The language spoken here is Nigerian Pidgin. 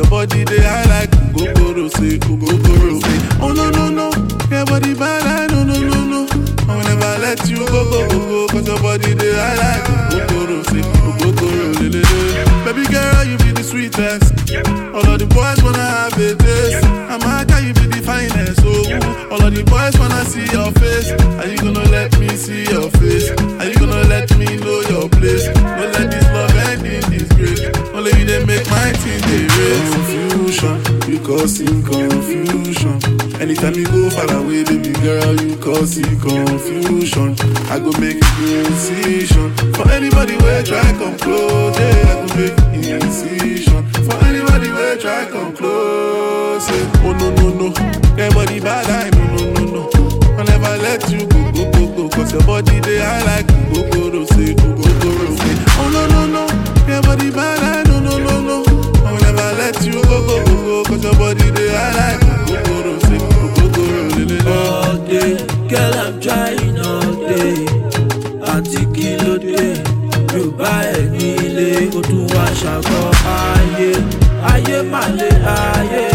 your body they high like Ogogoro say, Ogogoro say. Oh no no no, your body bad, I no no no no. I will never let you go go go go, cause your body they high like Ogogoro say, Ogogoro le le le. Baby girl, you be the sweetest. All of the boys wanna have a taste. I'm a you be the finest. Oh, all of the boys wanna see your face. Are you gonna let me see your face? Are you gonna let me know your place? Don't let this love end in disgrace. Only you they make my team they race. Confusion, you causing confusion. Anytime you go far away, baby girl, you causing confusion. I go make incision for anybody where try come close. Yeah, I go make incision for anybody where try come close. Yeah. Oh no no no, your body bad, I no no no no. I'll never let you go go go go, cause your body they high like Ogogoro say, Ogogoro say. Oh no no no, your body bad, I no no no no. I'll never let you go go go go, cause your body they high like Ogogoro say, Ogogoro le le le. all day. Girl, I'm trying all day. Àǹtí kí ló dé? Yorùbá ẹ̀ nílé, ó tún wá ṣàgọ́ ayé. Ayé mà lé ayé